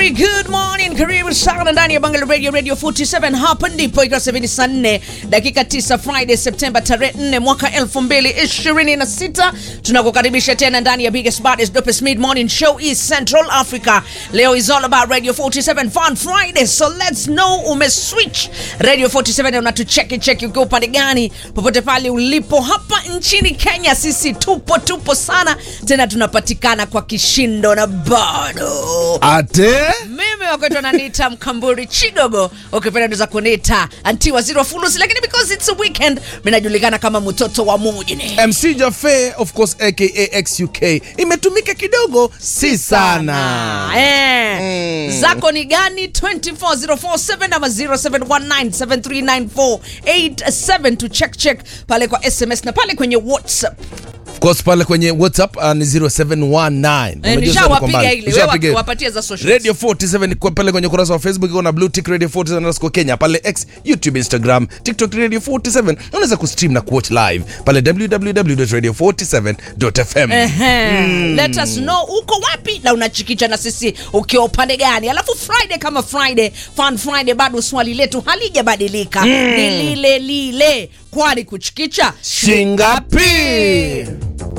Very good morning, karibu sana ndani ya Bangalore Radio Radio 47. Hapa ndipo ikiwa 74 dakika 9 Friday Septemba tarehe 4 mwaka 2026. Tunakukaribisha tena ndani ya biggest baddest dopest mid morning show East Central Africa. Leo is all about Radio 47 Fun Friday, so let's know umeswitch Radio 47 unatucheki cheki ukiwa upande gani, popote pale ulipo hapa nchini Kenya. Sisi tupo tupo sana tena, tunapatikana kwa kishindo na bado Ate mimi wakati wananiita mkamburi chigogo ukipenda unaweza kuniita anti waziri wa fulusi lakini because it's a weekend minajulikana kama mtoto wa mujini MC Jaffe of course aka XUK imetumika kidogo, si sana. Eh. Mm. zako ni gani 24047 ama 0719739487 to check check pale kwa sms na pale kwenye whatsapp Of course pale kwenye WhatsApp uh, ni 0719. Eh, Unajua nishawapiga kwamba- ile wewe nishawapiga. wapatie za social Radio 47 kwa pale kwenye ukurasa wa Facebook iko na Blue Tick Radio 47 underscore Kenya pale X, YouTube, Instagram, TikTok Radio 47. Unaweza kustream na kuwatch live pale www.radio47.fm. Ehe. Let us know uko wapi na unachikicha na sisi ukiwa upande gani. Alafu Friday kama Friday, Fun Friday, bado swali letu halijabadilika, ni lile lile, kwani kuchikicha Shingapi?